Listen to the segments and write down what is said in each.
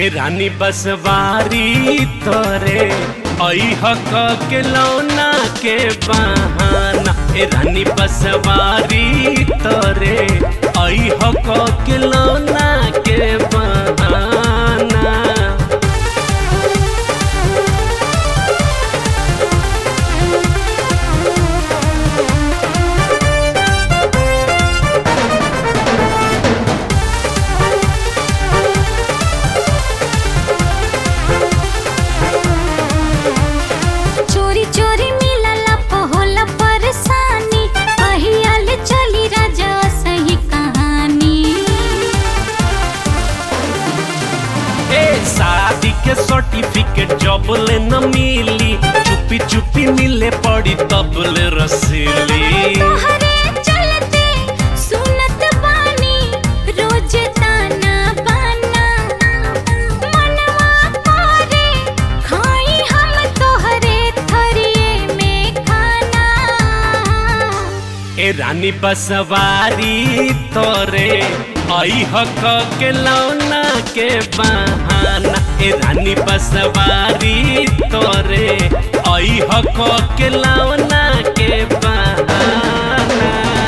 ए रानी बसवारी तोरे ऐह के लौना के बहाना ए रानी बसवारी तोरे ऐह के लौना के बहाना चोरी चोरी मिलला पहोला परेशानी पहियाल चली राजा सही कहानी ए शादी के सर्टिफिकेट जब ले न मिली चुपी चुपी मिले पड़ी तब ले रसीली तोहरे चलते सुनत बानी रोज ताना बाना मनवा करे खाई हम तोहरे थरिए में खाना ए रानी बसवारी तोरे ऐह के लौना के बहाना ए रानी बसवारी तोरे ऐह के लौना के बहाना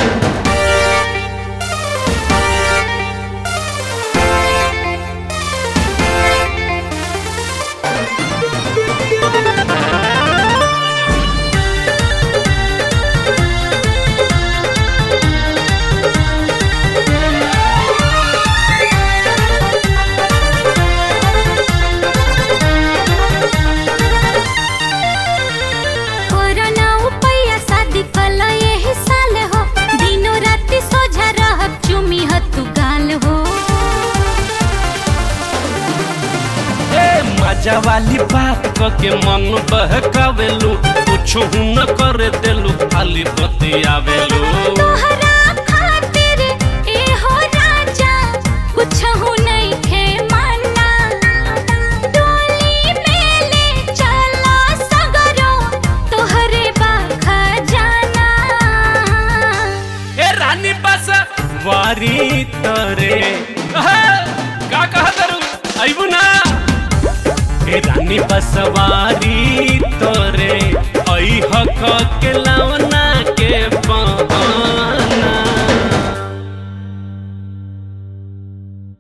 कोरोना उपैया शादी कल यही साल हो दिनों राति सोझा रहब चुमी हतु गाल हो ए मजा वाली बात क के मन बहकावेलू कुछ न करे देलू खाली बतियावेलू तोहरा खातिर ए हो राजा कुछ हो नहीं खे माना डोली में ले चला सगरो तोहरे बाखा जाना ए रानी बस वारी तरे अहे, का कहा करू आइबू ना ए रानी बस वारी